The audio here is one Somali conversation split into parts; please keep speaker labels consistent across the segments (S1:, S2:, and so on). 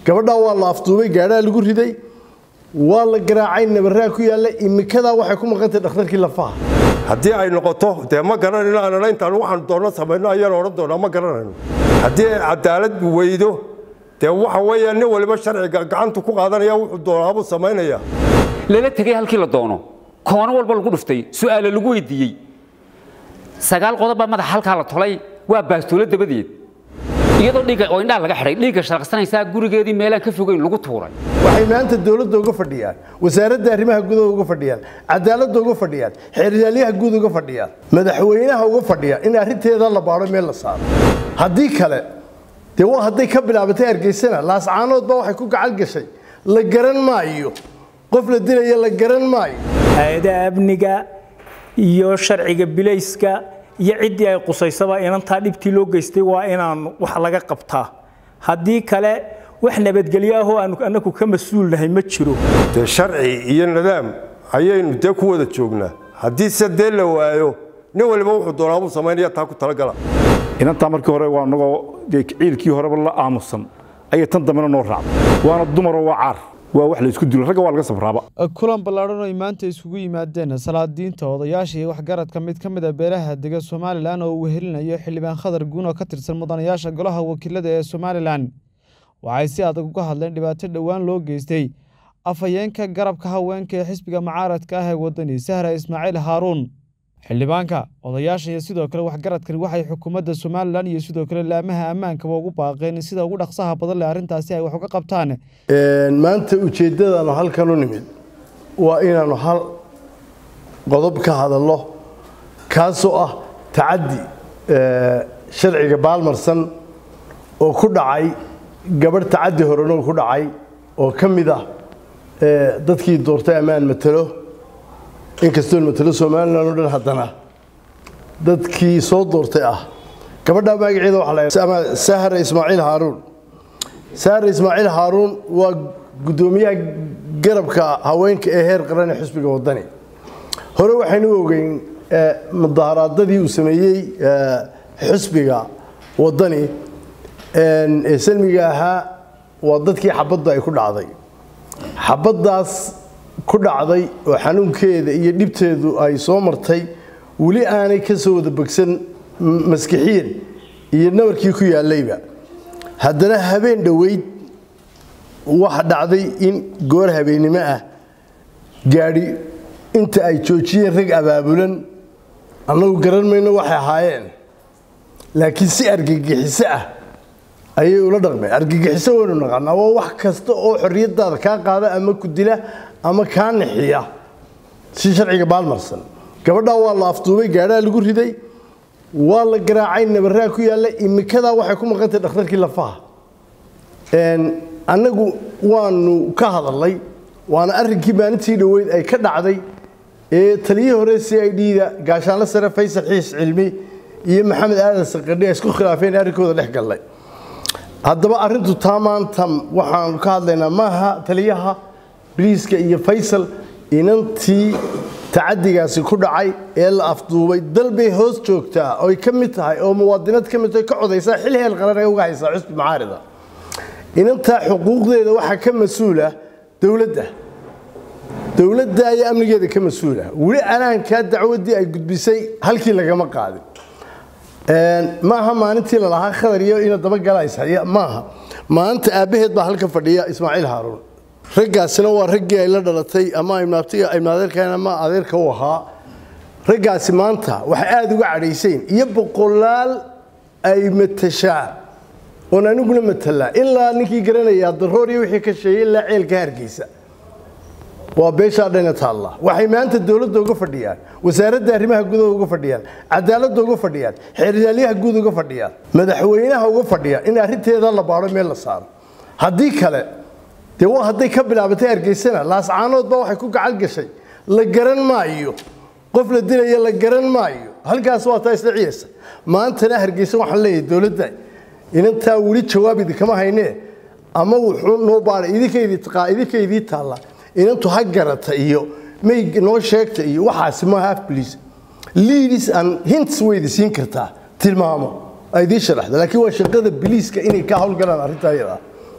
S1: gabadhaa waa la afduubay gaadhaa lagu riday waa la garaacay nabaraa ku yaalla imikadaa waxay ku maqantay dhakhtarkii lafaha
S2: haddii ay noqoto dee ma garanayno aanana intaan waxaan doonno samayno ayaan odhan doonaa ma garanayno haddii ay cadaalad weydo dee waxa weeya nin waliba sharciga gacantu ku qaadanaya wuxuu doonaabuu samaynaya
S3: lala tegay halkii la doono koono walba lagu dhuftay su'aale lagu weydiiyey sagaal qodob baa madaxa halkaa la tolay waa baastoolo dabadeed iyadoo dhiigga oo indhaha laga xidhay dhiigga sharaqsanaysaa gurigeedii meelaan ka fogeyn lagu tuuray
S1: waxay maanta dowladda uga fadhiyaan wasaaradda arrimaha gudaha uga fadhiyaan cadaaladda uga fadhiyaan xeeryaaliyaha guud uga fadhiyaan madaxweynaha uga fadhiya in arrinteeda la baadho meel la saaro haddii kale dee waa hadday ka bilaabatay hargeysana laascaanood baa waxay ku gacan gashay la garan maayo qof la dilaya la garan maayo
S4: hay-adaha amniga iyo sharciga bilayska iyo ciddii ay qusaysaba inantaa dhibtii loo geystay waa inaan wax laga qabtaa haddii kale wax nabadgelyo ahoo aanu annagu ka mas-uulnahay ma jiro
S2: dee sharci iyo nidaam ayaynu dee ku wada joognaa haddii se dee la waayo nin waliba wuxuu doonaabuu samaynaya taa ku talagala
S5: inantaa markii hore waa anagoo dee ciilkii horeba la aamusan ayay tan dambena noo raacday waana dumaroo waa caar waa wax la isku dilo ragga waa laga sabraaba
S6: kulan ballaadhan oo ay maanta isugu yimaadeen salaadiinta odayaasha iyo waxgaradka mid ka mid a beelaha dega somalilan oo uu wehelinayo xildhibaan khadar guun oo ka tirsan mudanayaasha golaha wakiilada ee somalilan waxay si adag uga hadleen dhibaato dhowaan loo geystay afhayeenka garabka haweenka ee xisbiga mucaaradka ah ee wadani sahra ismaaciil haaruun xildhibaanka odayaasha iyo sidoo kale waxgaradkani waxay xukuumadda somalilan iyo sidoo kale laamaha ammaankaba ugu baaqeen in sida ugu dhaqsaha badan leh arrintaasi ay wax uga qabtaan
S1: maanta ujeeddadaanu halkan u nimid waa inaanu hal qodob ka hadalno kaasoo ah tacaddi sharciga baalmarsan oo ku dhacay gabadh tacaddi horeno ku dhacay oo ka mid ah dadkii doortay ammaan matalo inkastoon matalo somalilan o dhan haddana dadkii soo doortay ah gabadha magaceeda waxaa la sahra ismaaciil haaruun sahra ismaaciil haaruun waa guddoomiyaha garabka haweenka ee heer qaran ee xisbiga wadani hore waxaynu ogeyn mudaharaadadii uu sameeyey xisbiga wadani ee salmiga ahaa waa dadkii xabadda ay ku dhacday xabaddaas ku dhacday oo xanuunkeeda iyo dhibteedu ay soo martay weli aanay ka soo wada bogsan maskixiyan iyo nabarkii ku yaallayba haddana habeen dhoweyd waxa dhacday in goor habeennimo ah gaadhi inta ay joojiyeen rag abaabulan annagu garan mayno waxay ahaayeen laakiin si argagixiso ah ayay ula dhaqmeen argagixiso waynu naqaanaa waa wax kasta oo xorriyadaada kaa qaada ama ku dila ama kaa nixiya si sharciga baalmarsan gabadhaa waa la afduubay gaadhaa lagu riday waa la garaacay nabaraa ku yaalla imikadaa waxay ku maqantay dhakhtarkii lafaha annagu waanu ka hadalnay waana arrinkii maalintii dhoweyd ay ka dhacday ee taliyihii hore c i d da gaashaanle sare faysal xiis cilmi iyo maxamed aadan saqadhi ay isku khilaafeen arrinkooda dhex gallay haddaba arrintu taa maanta waxaanu ka hadlaynaa maaha taliyaha biliiska iyo faysal inantii tacadigaasi ku dhacay ee la afduubay dal bay hoos joogtaa oy ka mid tahay oo muwaadinad ka mid tahay ka codaysaa xil heel qaran ee uga haysaa xusbi macaarida inantaa xuquuqdeeda waxaa ka mas-uula dowladda dowladda ayaa amnigeeda ka mas-uula weli anaankaa dacwaddii ay gudbisay halkii lagama qaadin maaha maalintii lalahaa khadar iyo ina dabagalayshaya maaha maalinta aabbaheed baa halka fadhiya ismaaciil haaruun raggaasina waa raggii ay la dhalatay ama imaadeerkan ama adeerka u ahaa raggaasi maanta waxay aada uga cadhaysayn iyo boqolaal ay matashaa oon aniguna matalaa ilaa ninkii garanayaa daroor iyo wixii ka sheegay ilaa ceelka hargeysa waa beeshaa dhana taalla waxay maanta dowladda uga fadhiyaan wasaaradda arrimaha gudaha uga fadhiyaan cadaaladda uga fadhiyaan xeeryaaliyaha guud uga fadhiyaan madaxweynaha uga fadhiya in arrinteeda la baadho meel la saaro haddii kale dee waa hadday ka bilaabatay hargeysana laascaanood baa waxay ku gacan gashay la garan maayo qof la dilaya la garan maayo halkaas waa taa isla ciyaysa maantana hargeysa waxaan leeyahay dowladda inantaa weli jawaab idinkama haynee ama wuxuu noo baadhay idinkaydii taalla inantu ha garata iyo may noo sheegta iyo waxaasi ma half police leaders and hints way idin siin kartaa tilmaamo ay idiin sharaxda laakiin waa shaqada biliiska inay ka howlgalaan arrintaa iyada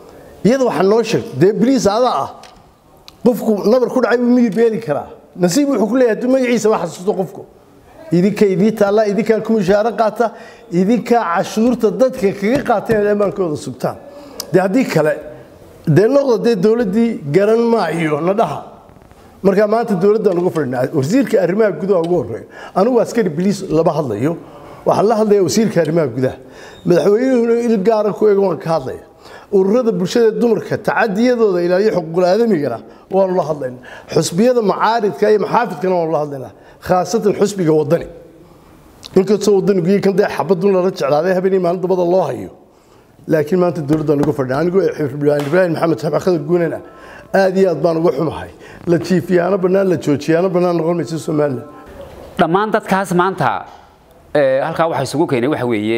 S1: iyada waxaa noo sheegto dee bliis adaa ah qofku nabar ku dhacay buu midib beeli karaa nasiib wuxuu ku leeyahay hadduu magaciisa wax xasuusto qofku idinka idii taalla idinkaa ku mishaaro qaata idinkaa cashuurta dadka kaga qaata inaad ammaankooda sugtaan dee haddii kale dee noqda dee dowladdii garan maayo na dhaha markaa maanta dowladdaan uga fadhinaa wasiirka arrimaha gudaha ugu horreeya anigu askari biliis lama hadlayo waxaan la hadlaya wasiirka arrimaha gudaha madaxweynuhuna il gaara ku eega waan ka hadlaya ururada bulshada dumarka tacadiyadooda ilaaliyo xuquuqul aadamigana waanu la hadlayna xusbiyada macaaridka iyo maxaafidkana waanu la hadlaynaa khaasatan xusbiga wadani inkastoo wadanigu iyo kan dee xabadun lala jeclaaday habeenii maalin dabada loo hayo laakiin maanta dowladdaan uga fadhina anigu ibraahim maxamed saxib khadar guunana aad iyo aad baan uga xumahay la jiifiyaano bannaan la joojiyaano bannaan noqon maysa somalilan
S3: dhammaan dadkaas maanta halkaa waxa isugu keenay waxa weeye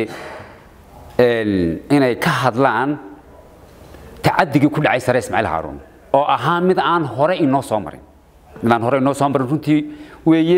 S3: inay ka hadlaan tacadigii ku dhacay sare ismaaciil haaruun oo ahaa mid aan hore inoo soo marin mid aan hore inoo soo marin runtii weeye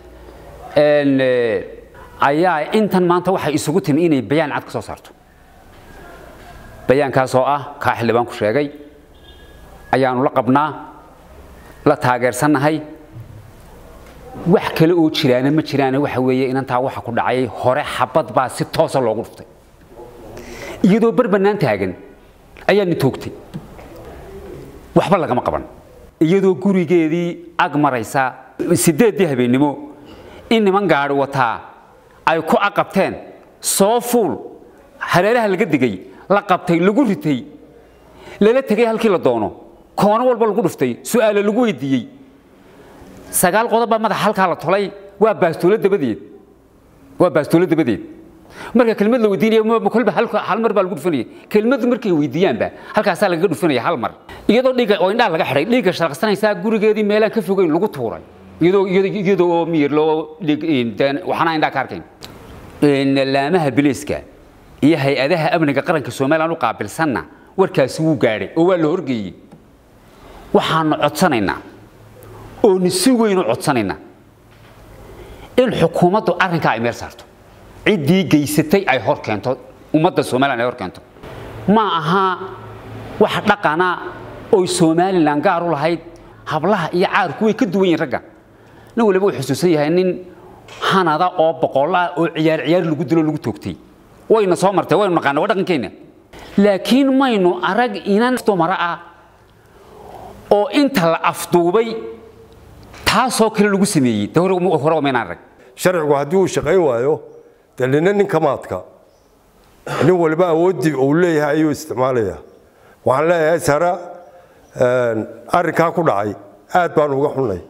S3: ayaa intan maanta waxay isugu timi inay bayaan cad ka soo saarto bayaankaas oo ah kaa xildhibaanku sheegay ayaanu la qabnaa la taageersannahay wax kale oo jiraana ma jiraane waxa weeye inantaa waxa ku dhacay hore xabad baa si toosa loogu dhuftay iyadoo bar bannaan taagan ayaani toogtay waxba lagama qaban iyadoo gurigeedii ag maraysa sideeddii habeennimo in niman gaadhi wataa ay ku aqabteen soo fuul hareeraha laga digay la qabtay lagu ritay lala tegay halkii la doono koono walba lagu dhuftay su'aalo lagu weydiiyey sagaal qodob baa madaxa halkaa la tolay waa baastoolo dabadeed waa baastoolo dabadeed marka kelmad la weydiinaya kolba hal mar baa lagu dhufanaya kelmadu markay weydiiyaanba halkaasaa lagaga dhufanaya hal mar iyadoo dhiigga oo indhaha laga xidhay dhiigga shalaqsanaysaa gurigeedii meelaan ka fogeyn lagu tuuray iyadoo iyadoo oo miyir loo waxaana indhaha ka arkayn laamaha biliiska iyo hay-adaha amniga qaranka somalilan u qaabilsanna warkaasi wuu gaadhay oo waa la horgeeyey waxaanu codsanaynaa oonu si weyn u codsanaynaa in xukuumaddu arrinkaa ay meel saarto ciddii geysatay ay hor keento ummadda somalilan ay hor keento ma aha wax dhaqana oy somalilan gaar u lahayd hablaha iyo caarku way ka duwan yihin ragga nin waliba uu xusuusan yahay nin hanada oo boqolla oo ciyaar ciyaar lagu dilo lagu toogtay wayna soo martay waynu naqaana waa dhaqankeenna laakiin maynu arag inan dumara ah oo inta la afduubay taasoo kale lagu sameeyey de hore maynaan arag
S2: sharcigu haddii uu shaqayn waayo dee nina ninka maadka nin waliba awooddii uu leeyahay ayuu isticmaalaya waxaan leeyahay sara arrinkaa ku dhacay aad baan uga xunnay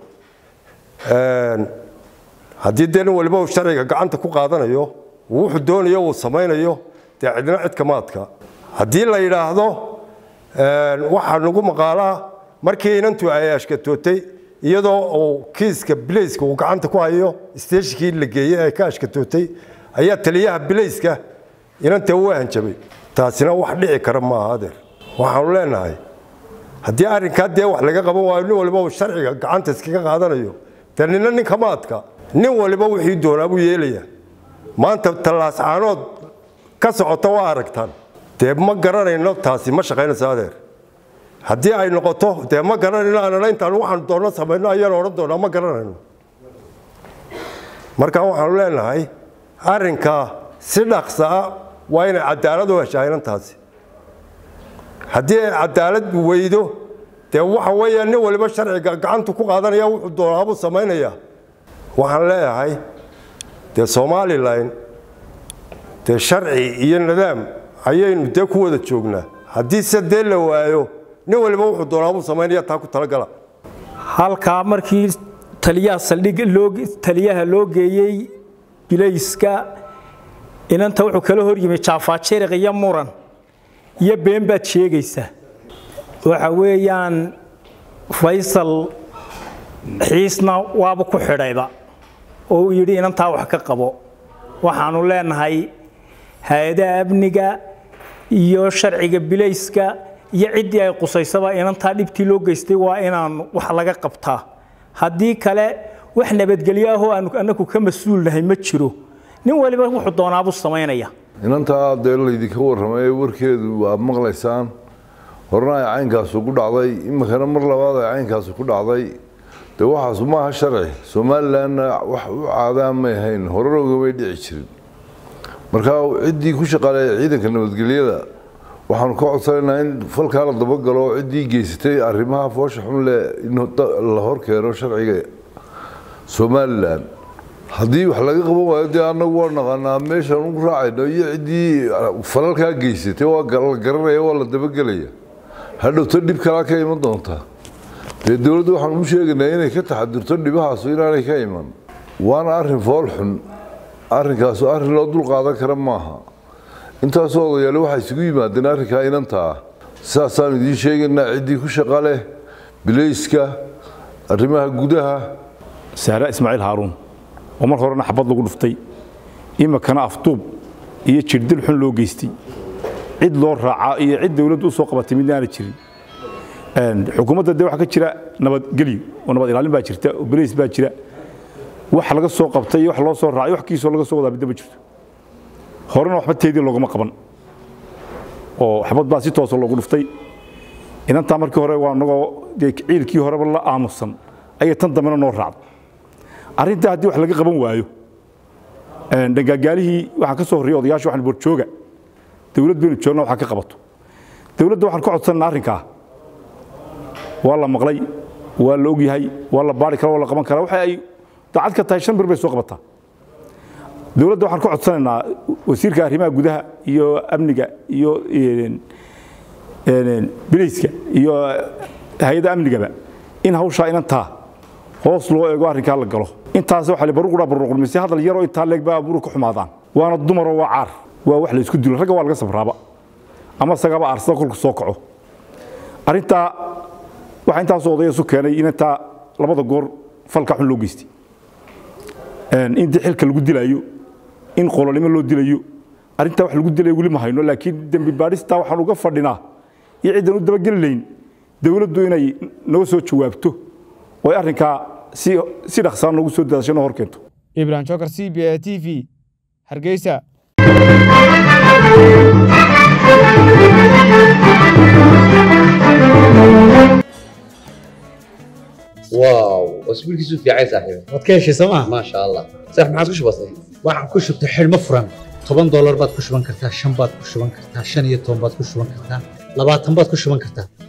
S2: haddii dee nin waliba uu sharciga gacanta ku qaadanayo wuxuu doonayo uu samaynayo dee cidna cidka maadka haddii la yidhaahdo waxaa nagu maqaalaa markii inantu ay ashkatootay iyadoo uu kiiska bilayska uu gacanta ku hayo steeshikii la geeyey ee ka ashkatootay ayaa taliyaha bilayska inanta u hanjabay taasina wax dhici kara maaha adeer waxaanu leenahay haddii arrinkaa dee wax laga qaban waayo nin waliba uu sharciga gacanta iskaga qaadanayo dee nina ninka maadka nin waliba wixii doonaa buu yeelayaa maanta tallaas caanood ka socota waa aragtaan dee ma garanayno taasi ma shaqaynayso adeer haddii ay noqoto dee ma garanayno anana intaan waxaan doonno samayno ayaan odhan doonaa ma garanayno marka waxaanu leenahay arrinkaa si dhaqsa ah waa inay cadaalad u heshaa inantaasi haddii ay cadaalad weydo dee waxa weeya nin waliba sharciga gacantu ku qaadanaya wuxuu doonaabuu samaynayaa waxaan leeyahay dee somalilan dee sharci iyo nidaam ayaynu dee ku wada joognaa haddii se dee la waayo nin waliba wuxuu doonaabuu samaynaya taa ku talagala
S4: halkaa markii taliyaha saldhig loo taliyaha loo geeyey bilayska inanta wuxuu kala hor yimi jaafaajiriq iyo muran iyo been baad sheegaysaa waxa weeyaan faysal xiisna waaba ku xidhayba oo uu yidhi inantaa wax ka qabo waxaanu leenahay hay-adaha amniga iyo sharciga bilayska iyo ciddii ay qusaysaba inantaa dhibtii loo geystay waa inaan wax laga qabtaa haddii kale wax nabadgelyo ahoo aanu annagu ka mas-uulnahay ma jiro nin waliba wuxuu doonaabuu samaynaya
S7: inantaa dee laydinka warramay warkeedu waa maqlaysaan horena ay caynkaasu ku dhacday iminkana mar labaad ay caynkaasu ku dhacday dee waxaas maaha sharci somalilanna wax u caadaan may ahayn horena ogamay dhici jirin marka ciddii ku shaqaaleeya ciidanka nabadgelyada waxaanu ka codsanaynaa in falkaa la dabagalo ciddii geysatay arrimaha foosha xun leh in la hor keeno sharciga somalilan haddii wax laga qaban waayo dee annagu waa naqaanaa meeshaan ugu raacayno iyo ciddii falalkaa geysatay waa la garanaya waa la dabagelaya hadhowto dhib kalaa ka iman doontaa dee dowladda waxaan u sheegaynaa inay ka taxadirto dhibahaasu inaanay ka iman waana arrin fool xun arrinkaasu arrin loo dul qaadan kara maaha intaasoo odayaale waxay isugu yimaadeen arrinkaa inantaa sidaasaan idiin sheegaynaa ciddii ku shaqa leh bilayska arrimaha gudaha
S5: saara ismaaciil haaruun oo mar horena xabad lagu dhuftay iminkana afduub iyo jirdil xun loo geystay cid loo raacaa iyo cid dawladdu u soo qabatay midna aana jirin xukuumadda dee waxaa ka jira nabadgelyo oo nabad ilaalin baa jirta oo balays baa jira wax laga soo qabtay iyo wax loo soo raacay wax kiisoo laga soo wadaa midna ma jirto horena waxba teedii loogama qaban oo xabad baa si toosa loogu dhuftay inantaa markii hore waa nagoo dee ciilkii horeba la aamusan ayay tan dambena noo raacday arrintaa haddii wax laga qaban waayo dhangaagaalihii waxaan ka soo horriyay odayaasha waxaan borjooga dawlad baynu joogna waxaa ka qabato dawladda waxaan ka codsanayna arrinkaa waa la maqlay waa la ogyahay waa la baari kara waa la qaban karaa waxa ay daacad ka tahay shan bir bay soo qabataa dawladda waxaan ka codsanaynaa wasiirka arrimaha gudaha iyo amniga iyo bilayska iyo hay-adda amnigaba in hawshaa inantaa hoos loo eego arrinkaa la galo intaas waxa la baruqura baruqurmise hadal yaroo intaa leeg baa abuur ka xumaadaan waana dumaroo waa caar waa wax la isku dilo ragga waa laga sabraaba ama sagaba aarsada kolku soo kaco arrintaa waxaa intaasoo odaya isu keenay inantaa labada goor falka xun loo geystay in dee xilka lagu dilaayo in qololnimo loo dilayo arrintaa wax lagu dilayo weli ma hayno laakiin dembi baadhistaa waxaan uga fadhinaa iyo ciddan u dabageli layn dawladdu inay naga soo jawaabto oo ay arrinkaa si si dhaqsaan noogu soo daadasho noo hor keento
S6: ibrahim jokar c b a t v hargeysa
S8: واو اسبوعك في عايز صاحبي
S9: waad ka heshay sooma
S8: ما شاء الله صح ما عاد كش بسيط
S9: waxaan ku shubtay xidhmo furan toban doolar baad ku shuban kartaa shan baad ku shuban kartaa shan iyo toban baad ku shuban kartaa labaatan baad ku shuban kartaa